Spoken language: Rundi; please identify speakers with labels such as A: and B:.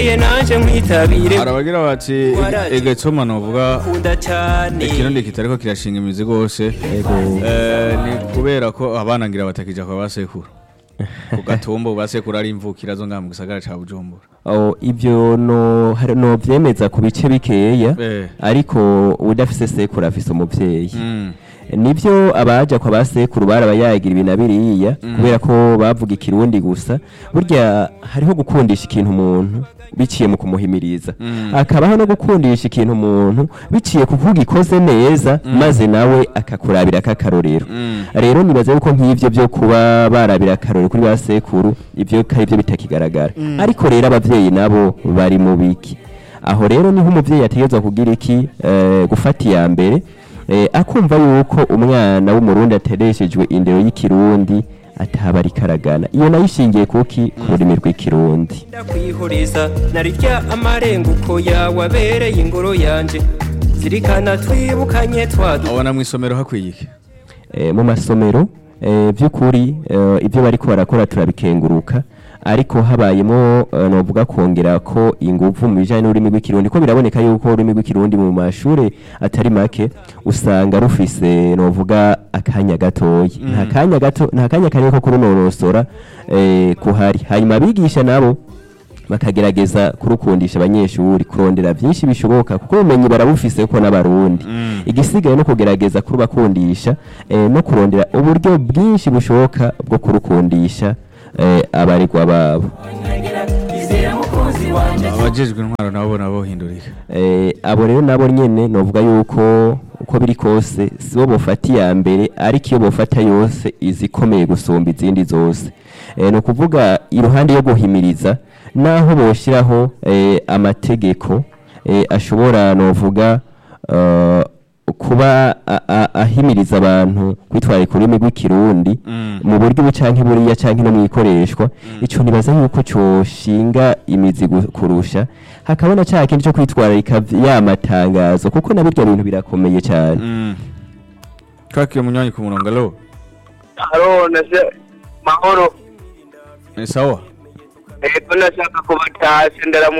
A: Ye nanje nkwitabire
B: arabagira bati
A: Waraje.
B: egetoma novuga
A: kunda cyane
B: ikirundi kitariko kirashinga imizi gose Eh, ni kubera ko abana ngira batakija kwa basekuru ku gatumba basekuru ari imvukira zo ngaha mu gisagara ca bujumbura
C: Oh, ibyo no hari- no vyemeza ku bice bikeya
B: Eh.
C: ariko udafise sekuru afise umuvyeyi
B: Mm.
C: nivyo abaja kwa basekuru barabayagira ibi na biriya kubera ko bavuga ikirundi gusa burya hariho gukundisha ikintu umuntu biciye mu kumuhimiriza
B: Mm.
C: akabaho no gukundisha ikintu umuntu biciye ku kuvuga ikoze neza maze nawe akakurabira akakarorero
B: Mm.
C: rero nibaza yuko nk'ivyo byo kuba barabira akarorero kuri ba sekuru ivyo kari byo bitakigaragara ariko rero abavyeyi nabo bari mu biki aho rero niho umuvyeyi ategerezwa kugira iki eh, gufata iya mbere eh, akumva yuko umwana w'umurundi atereshejwe indero y'ikirundi ataba ari karagana iyo nayo ishingiye kuki ku rurimi rw'ikirundi
A: ndakwihuriza narirya amarenguko yawe abereye ingoro yanje zirikana twibukanye twadu
B: abona mw'isomero hakwiye iki
C: eh, mu masomero eh, by'ukuri eh, ibyo bariko barakora turabikenguruka ariko habayemo eh, novuga kongera ko inguvu mu bijanye n'ururimi rw'ikirundi ko biraboneka yuko ururimi rw'ikirundi mu mashure atari make usanga rufise novuga akanya gatoyi nta kanya gato nta kanya kanini ko kurunonosora eh, kuhari hanyuma abigisha nabo bakagerageza kurukundisha abanyeshuri kurondera byinshi bishoboka kuko ubumenyi barabufise ko n'abarundi igisigaye no kugerageza kurubakundisha eh, no kurondera uburyo bwinshi bushoboka bwo kurukundisha eh, abaregwa babo
B: abajejwe intwaro nabo bona bohindurika
C: eh, abo rero nabo nyene novuga yuko uko biri kose sibo bofata iya mbere ariko iyo bofata yose izikomeye gusumba izindi zose eh, ni ukuvuga iruhande yo guhimiriza naho boshiraho eh, amategeko eh, ashobora novuga uh, kuba a- a- ahimiriza abantu kwitwararika ururimi rw'ikirundi mu buryo ubu canke buriya canke no mwikoreshwa ico nibaza yuko coshinga imizi gu- kurusha hakabona ca kindi co kwitwararika vy- ya matangazo kuko na birya bintu birakomeye cane
B: Mm. kakiye munywanyi ku murongo alo
D: Haro nase mahoro
B: ni sawa
D: ego nashaka kubatashya ndaramutse